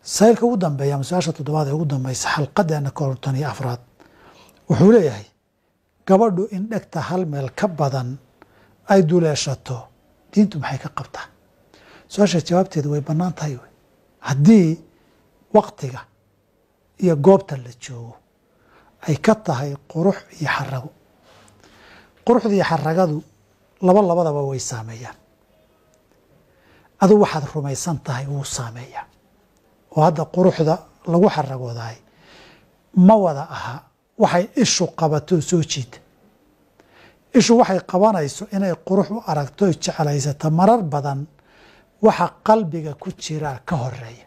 saylka ugu dambeeya ama su-aasha toddobaad ee ugu dambeysa xalqadeena konton iyo afraad wuxuu leeyahay gabadhu in dhegta hal meel ka badan ay duleeshato diintu maxay ka qabtaa su-aasha jawaabteedu way bannaan tahay wey haddii waktiga iyo goobta la joogo ay ka tahay qurux iyo xarago quruxda iyo xaragadu laba labadaba way saameeyaan aduu waxaad rumaysan tahay wuu saameeyaa oo hadda quruxda lagu xaragoodahay ma wada aha waxay ishu qabato soo jiida ishu waxay qabanayso inay qurux u aragto oy jeclaysato marar badan waxa qalbiga ku jiraa ka horeeya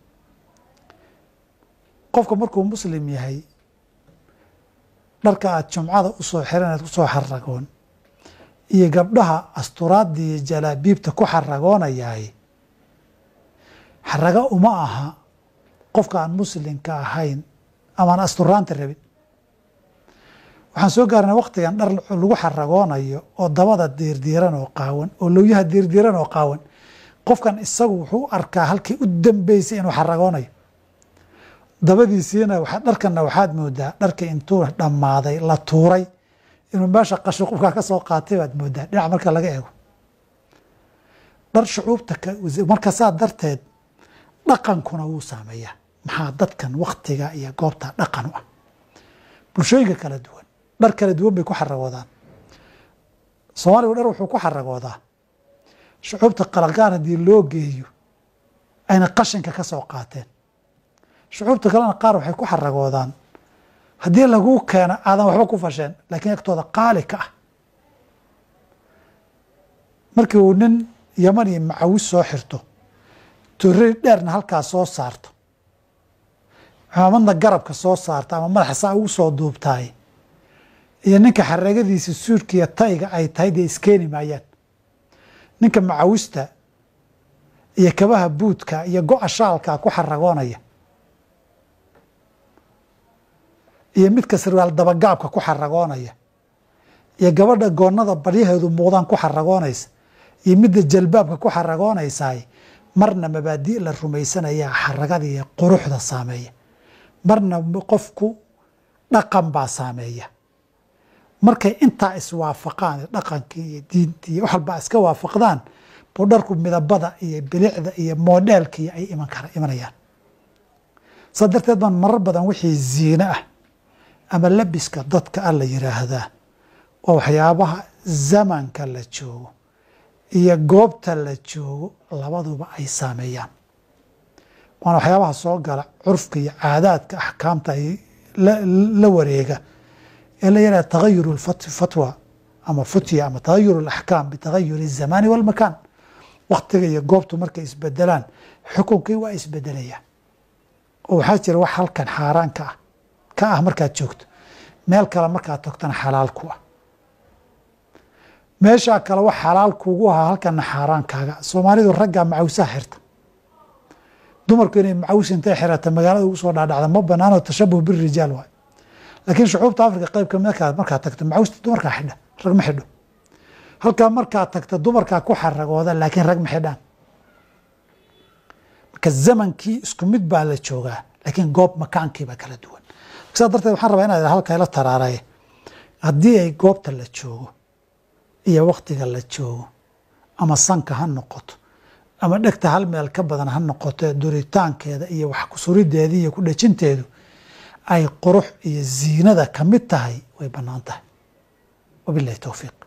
qofka markuu muslim yahay dharka aada jumcada usoo xiranaad kusoo xaragoon iyo gabdhaha asturaadda iyo jalaabiibta ku xaragoonayahay xarago uma aha qofka aan muslimka ahayn amaan asturaanta rabin waxaan soo gaarnay waktigan dhar lagu xaragoonayo oo dabada diirdiiran oo qaawan oo lowyaha diirdiiran oo qaawan qofkan isagu wuxuu u arkaa halkii u dambeysay inuu xaragoonayo dabadiisiina dharkanna waxaad moodaa dharkii intuu dhammaaday la tuuray inuu meesha qasho qofkaa ka soo qaatay baad moodaa dhinac marka laga eego dhar shucuubta marka saa darteed dhaqankuna wuu saameeyaa maxaa dadkan waktiga iyo goobta dhaqan u ah bulshooyinka kala duwan dhar kala duwan bay ku xaragoodaan soomaaligu dhar wuxuu ku xaragoodaa shucuubta qalaqaan haddii loo geeyo ayna qashinka ka soo qaateen shucuubta kalena qaar waxay ku xaragoodaan haddii laguu keeno aadan waxba ku fasheen laakiin agtooda qaali ka ah markii uu nin yaman iyo macawis soo xirto torrey dheerna halkaa soo saarto cimaamadna garabka soo saarto ama madaxa saa ugu soo duubtaay iyo ninka xaragadiisa suudkiiyo tayga ay tahay dee iskeeni maayaan ninka macawista iyo kabaha buudka iyo go-a shaalkaa ku xaragoonaya iyo midka sarwaal dabagaabka ku xaragoonaya iyo gabadha goonnada baryaheedu muuqdaan ku xaragoonaysa iyo midda jalbaabka ku xaragoonaysaay marna mabaadi' la rumaysanayaa xaragada iyo quruxda saameeya marna qofku dhaqan baa saameeya markay intaa iswaafaqaan dhaqankii iyo diintii iyo wax walbaa iska waafaqdaan buu dharku midabada iyo bilicda iyo moodheelkii ay iman kara imanayaan saa darteed baan marar badan wixii ziine ah ama labiska dadka a la yiraahdaa waa waxyaabaha zamanka la joogo iyo goobta la joogo labaduba ay saameeyaan waana waxyaabaha soo gala curfka iyo caadaadka axkaamta ay la wareega ee la yihahda tagayur fatwa ama futya ama tagayur alaxkaam bitagayur الzamani walmakan waktiga iyo goobtu markay isbedelaan xukunkii waa isbedelayaan oo waxaa jira wax halkan xaaraan ka ah ka ah markaad joogto meel kale markaad togtana xalaal ku ah meeshaa kale wax xalaal kuugu ahaa halkana xaaraan kaaga soomaalidu raggaa macawsaha xirta dumarku inay macawis intay xirata magaalada ugu soo dhaadhacda ma banaanoo tashabuh birijaal waay laakiin shucuubta afrika qeyb kamid markaad tagto macawista dumarkaa xidha rag ma xidho halkaa markaad tagto dumarkaa ku xaragooda laakiin rag ma xidhaan marka zamankii isku mid baa la joogaa laakiin goob makaankiibaa kala duwan saa darteed waxaan rabaa inaad halka ila taraaraya haddii ay goobta la joogo iyo waktiga la joogo ama sanka ha noqoto ama dhegta hal meel ka badan ha noqoto duritaankeeda iyo wax kusurideeda iyo ku dhejinteedu ay qurux iyo ziinada ka mid tahay way bannaan tahay wabilahi towfiiq